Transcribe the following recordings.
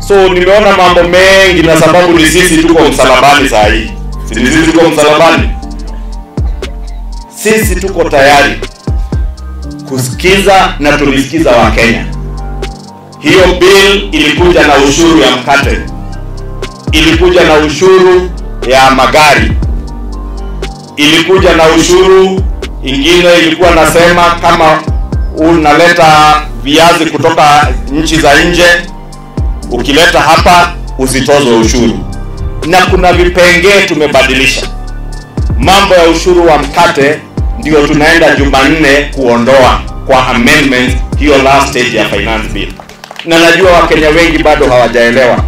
So nimeona mambo mengi, na sababu ni sisi tuko msalabani saa hii, si ni sisi tuko msalabani. Sisi tuko tayari kusikiza na tulisikiza Wakenya. Hiyo bill ilikuja na ushuru ya mkate, ilikuja na ushuru ya magari, ilikuja na ushuru ingine ilikuwa nasema kama unaleta viazi kutoka nchi za nje, ukileta hapa usitozwe ushuru, na kuna vipengee tumebadilisha. Mambo ya ushuru wa mkate ndio tunaenda Jumanne kuondoa kwa amendment hiyo last stage ya finance bill, na najua Wakenya wengi bado hawajaelewa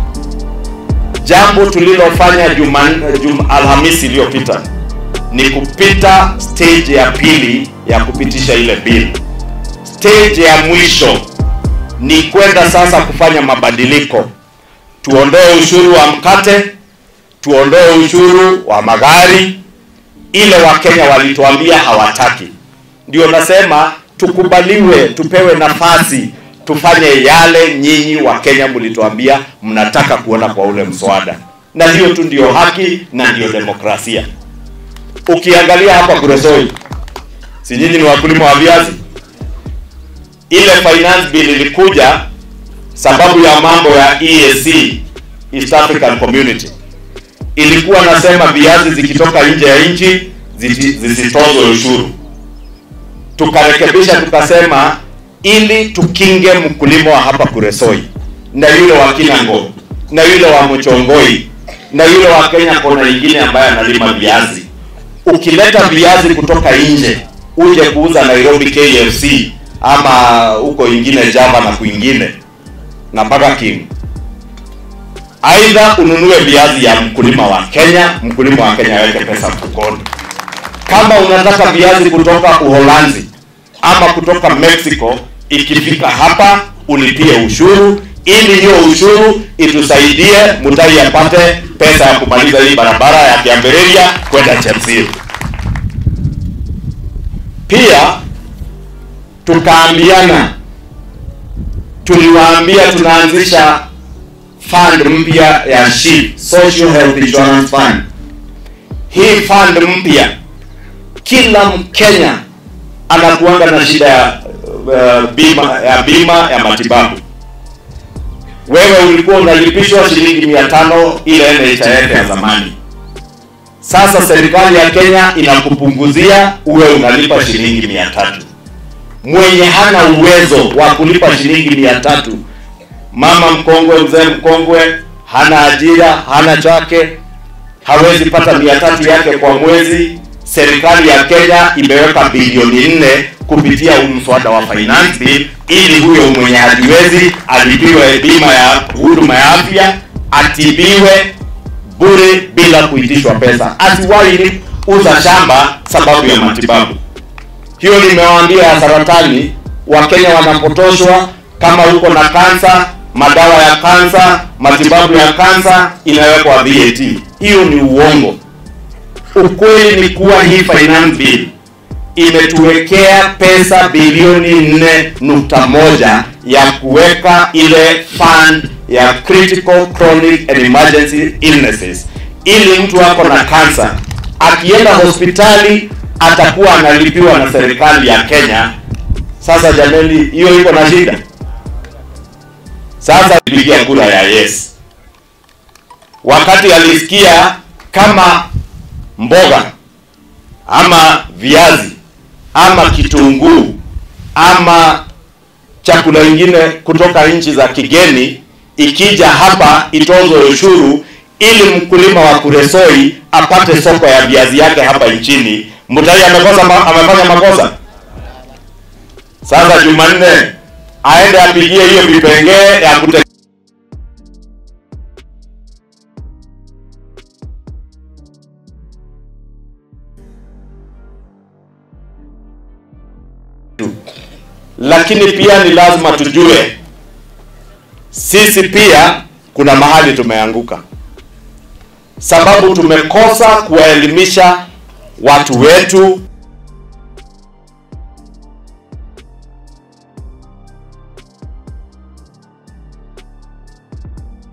jambo tulilofanya Jumanne, jum, Alhamisi iliyopita ni kupita stage ya pili ya kupitisha ile bill. Stage ya mwisho ni kwenda sasa kufanya mabadiliko, tuondoe ushuru wa mkate, tuondoe ushuru wa magari, ile Wakenya walituambia hawataki. Ndio nasema tukubaliwe, tupewe nafasi tufanye yale nyinyi Wakenya mlituambia mnataka kuona kwa ule mswada, na hiyo tu ndio haki na ndio demokrasia. Ukiangalia hapa Kuresoi, si nyinyi ni wakulima wa viazi? Ile finance bill ilikuja sababu ya mambo ya EAC, East African Community, ilikuwa nasema viazi zikitoka nje ya nchi zisitozwe ushuru. Tukarekebisha tukasema ili tukinge mkulima wa hapa Kuresoi na yule wa Kinango na yule wa Mchongoi na yule wa Kenya kona nyingine ambaye analima viazi. Ukileta viazi kutoka nje uje kuuza Nairobi KFC ama huko ingine Java na kwingine na Burger King, aidha ununue viazi ya mkulima wa Kenya, mkulima wa Kenya aweke pesa mfukoni. Kama unataka viazi kutoka Uholanzi ama kutoka Mexico, ikifika hapa ulipie ushuru, ili hiyo ushuru itusaidie Mutai apate pesa ya kumaliza hii barabara ya Kiambereria kwenda Chemsiri. Pia tukaambiana, tuliwaambia tunaanzisha fund mpya ya SHIF, Social Health Insurance Fund. Hii fund mpya kila Mkenya anakuanga na shida ya uh, bima ya bima ya matibabu. Wewe ulikuwa unalipishwa shilingi mia tano ile NHIF ya zamani. Sasa serikali ya Kenya inakupunguzia uwe unalipa shilingi mia tatu. Mwenye hana uwezo wa kulipa shilingi mia tatu, mama mkongwe, mzee mkongwe, hana ajira, hana chake, hawezi pata mia tatu yake kwa mwezi serikali ya Kenya imeweka bilioni nne kupitia mswada wa finance bill ili huyo mwenye hajiwezi alipiwe bima ya huduma ya afya, atibiwe bure bila kuitishwa pesa, asiwahi uza shamba sababu ya matibabu. Hiyo nimewaambia ya saratani, Wakenya wanapotoshwa. Kama uko na kansa, madawa ya kansa, matibabu ya kansa inawekwa VAT. Hiyo ni uongo. Ukweli ni kuwa hii finance bill imetuwekea pesa bilioni nne nukta moja ya kuweka ile fund ya critical chronic and emergency illnesses, ili mtu ako na kansa akienda hospitali atakuwa analipiwa na serikali ya Kenya. Sasa jamani, hiyo iko na shida. Sasa pigia kura ya yes, wakati alisikia kama mboga ama viazi ama kitunguu ama chakula ingine kutoka nchi za kigeni ikija hapa itozwe ushuru ili mkulima wa Kuresoi apate soko ya viazi yake hapa nchini. Mutai amekosa ma, amefanya makosa. Sasa Jumanne aende apigie hiyo vipengee ya kute lakini pia ni lazima tujue sisi pia kuna mahali tumeanguka, sababu tumekosa kuwaelimisha watu wetu